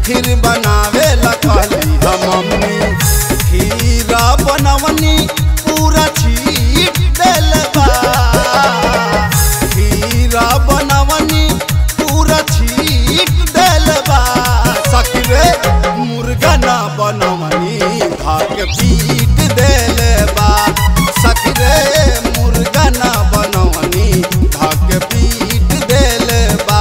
खीर बनावे ला कहली हम मम्मी खीरा बनवनी पूरा छीट देल बा खीरा बनवनी पूरा छीट देल बा सखी रे मुर्गा ना बनवनी भाग पीट देल बा सखी रे मुर्गा ना बनवनी भाग पीट देल बा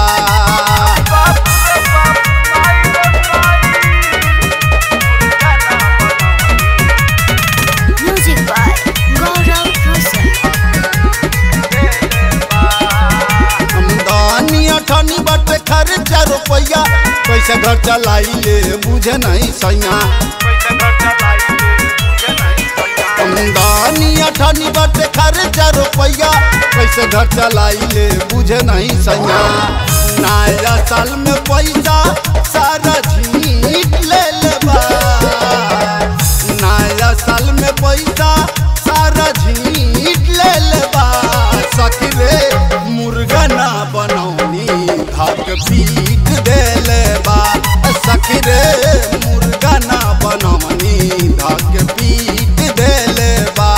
Music by Gaurav Rosal. आमदनी अठनी बट खर्चा रुपया कैसे घर चलाई ले बुझे नहीं सैया आमदनी अठनी बट खर्चा रुपया कैसे घर चलाई ले बुझे नहीं सैया नया साल में पैसा सारा झीट ले लेबा नया साल में पैसा सारा झीट ले लेबा सखी रे मुर्गा ना बनौनी भाग पीट दे लेबा सखी रे मुर्गा ना बनौनी भाग पीट दे लेबा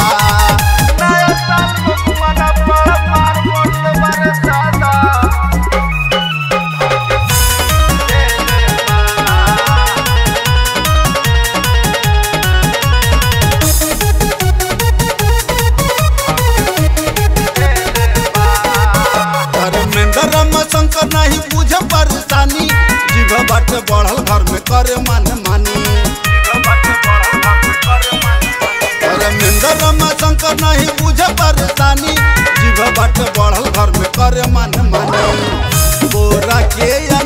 धर्मेंद्र रम शंकर नहीं बुझे परेशानी जीव बट बढ़ल घर में करे मन मानी धर्मेंद्र रम शंकर नहीं बुझे परेशानी जीव बट बढ़ल घर में करे मन मानी बोरा के